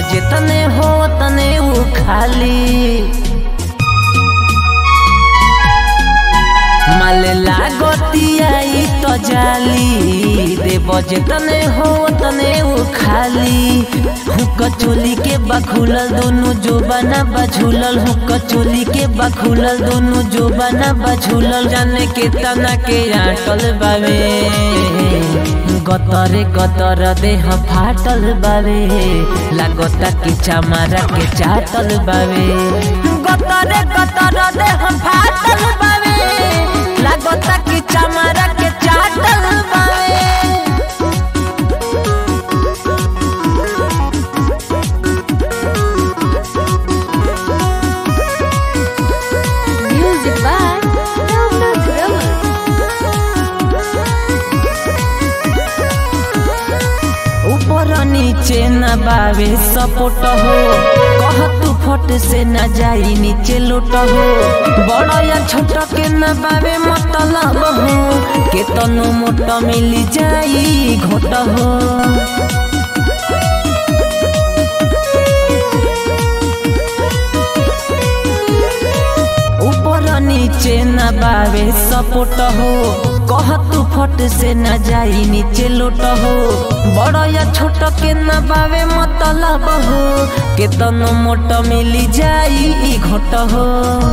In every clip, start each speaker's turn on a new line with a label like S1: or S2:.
S1: जितने हो तने वो खाली माल लागतियाई तो जाली देव जितने हो तने वो खाली हुक चोली के बखुलल दोनों जो बना बझुलल हुक चोली के बखुलल दोनों जो बना बझुलल जाने के तना के आटल बावे गतरे गतर देह फाटल बावे लागता कि चमारा के चाटल बावे गतरे गतर देह फाटल बावे लागता कि चमारा के चाटल बावे
S2: Music by Navnath Raman.
S1: ऊपर नीचे न बावे सपोट हो कह तू फट से न जाई नीचे लोट हो बड़ या छोट के न बावे मतलब हो के तनु मोट मिली जाई घोट हो ऊपर नीचे न बावे सपोट हो कह तू फट से न जाई नीचे लोट हो बड़ या छोट के न बावे मतलब हो के तनु मोट मिली जाई ई घोट हो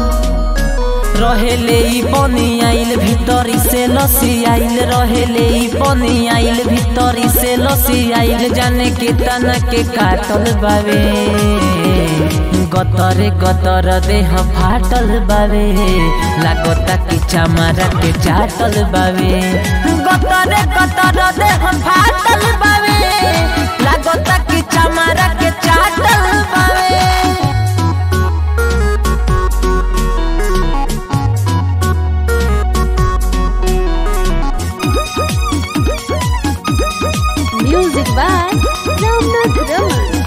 S1: रहेले ई बनी आइल भीतरी से लसी आइल रहेले ई बनी आइल भीतरी से लसी आइल जाने के तना के काटल बावे गतरे गतर देह फाटल बावे लागता कि चमारा के चाटल बावे गतरे गतर देह फाटल बावे लागता कि चमारा के चाटल बावे
S2: Music by Navnath Raman.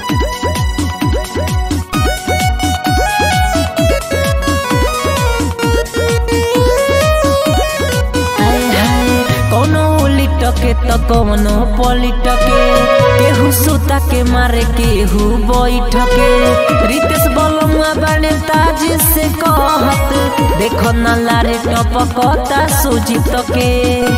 S1: हाय हाय कोनो लिटके त कोनो पलिटके केहू सुता के मारे केहू बैठके रितेश बलमुआ बाने ताज से कहत देखो न लारे टपकता सुजित के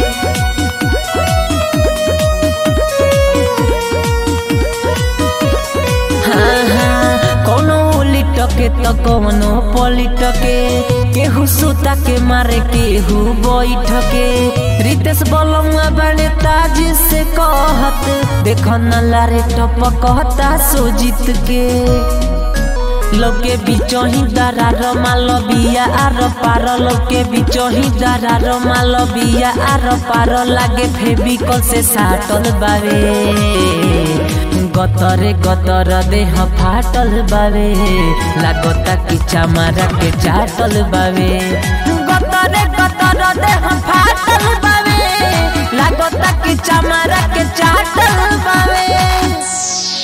S1: हाँ, हाँ, कोनो लिटके त कोनो पलिटके केहू सुता के मारे केहू बैठके रितेश बलमुआ बड़े ताज से कहत देख न लारे टपकता सुजित के लोके बिचो ही दरार माल बिया आर पार लोके बिचो ही दरार माल बिया आर पार लागे फेबिकल से साटल बावे गतरे गतर देह फाटल बावे लागता कि चमारा के चाटल बावे गतरे गतर देह फाटल बावे लागता कि चमारा के चाटल बावे